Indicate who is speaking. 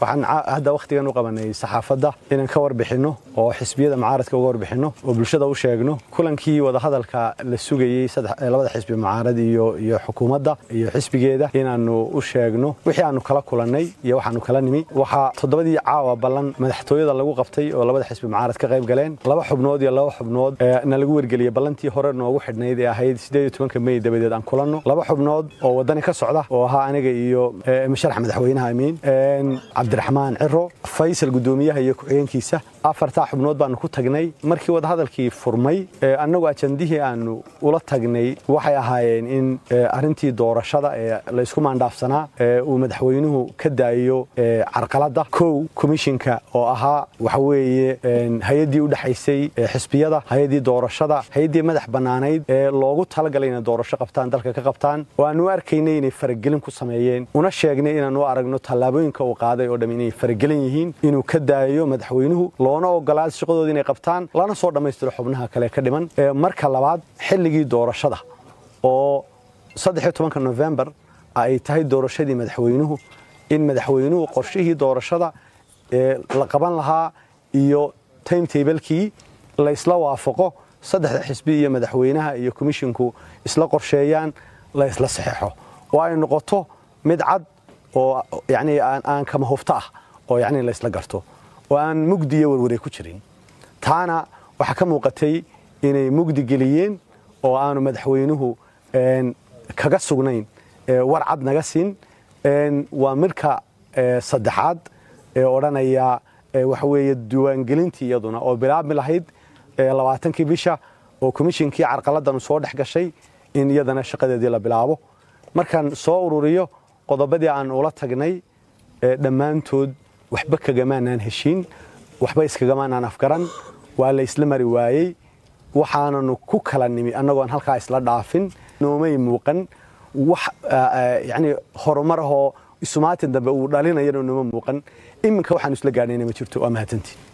Speaker 1: waxaan hadda wakhtigan u qabanay saxaafadda inaan ka warbixinno oo xisbiyada mucaaradka uga warbixinno oo bulshada u sheegno kulankii wadahadalka la sugayey labada xisbi mucaarad iyo iyo xukuumadda iyo xisbigeeda inaannu u sheegno wixii aanu kala kulannay iyo waxaanu kala nimi waxaa toddobadii caawa ballan madaxtooyada lagu qabtay oo labada xisbi mucaarad ka qayb galeen laba xubnood iyo laba xubnood na lagu wargeliyey ballantii hore noogu xidhnayd ee ahayd sideed iyo tobanka mey dabadeed aan kulanno laba xubnood oo waddani ka socda oo ahaa aniga iyo musharax madaxweynaha amiin cabdiraxmaan ciro faysal guddoomiyaha iyo ku-xigeenkiisa afartaa xubnood baanu ku tagnay markii wadahadalkii furmay annagu ajandihii aanu ula tagnay waxay ahaayeen in arrintii doorashada ee laysku maandhaafsanaa uu madaxweynuhu ka daayo carqaladda kow komishinka oo ahaa waxa weeye hay-addii u dhexaysay xisbiyada hay-addii doorashada hay-addii madax bannaanayd ee loogu talagalay inay doorasho qabtaan dalka ka qabtaan oo aanu arkaynay inay faragelin ku sameeyeen una sheegnay inaanu aragno tallaabooyinka uu qaaday oo dham inay faragelin yihiin inuu ka daayo madaxweynuhu loona ogolaad shaqadooda inay qabtaan lana soo dhammaystiro xubnaha kale ka dhiman marka labaad xilligii doorashada oo saddexiyo tobanka nofembar ay tahay doorashadii madaxweynuhu in madaxweynuhu qorshihii doorashada ee la qaban lahaa iyo timetablekii la isla waafaqo saddexda xisbi iyo madaxweynaha iyo komishinku isla qorsheeyaan la isla saxeexo oo ay noqoto mid cad oo yani aan kama hufto ah oo yani la isla garto oo aan mugdi iyo warwaray ku jirin taana waxaa ka muuqatay inay mugdi geliyeen oo aanu madaxweynuhu kaga sugnayn war cad naga siin waa midka saddexaad ee odhanaya waxa weeye diiwaangelintii iyaduna oo bilaabmi lahayd labaatankii bisha oo komishinkii carqaladanu soo dhex gashay in iyadana shaqadeedii la bilaabo markaan soo ururiyo qodobadii aan ula tagnay dhammaantood waxba kagamaanaan heshiin waxba iskagamaanaan afgaran waa la isla mari waayey waxaananu ku kala nimi annagoon halkaa isla dhaafin noomay muuqan wax yani horumar ahoo isumaatin dambe uu dhalinayana nooma muuqan iminka waxaanu isla gaadhayna ma jirto waa mahadsantii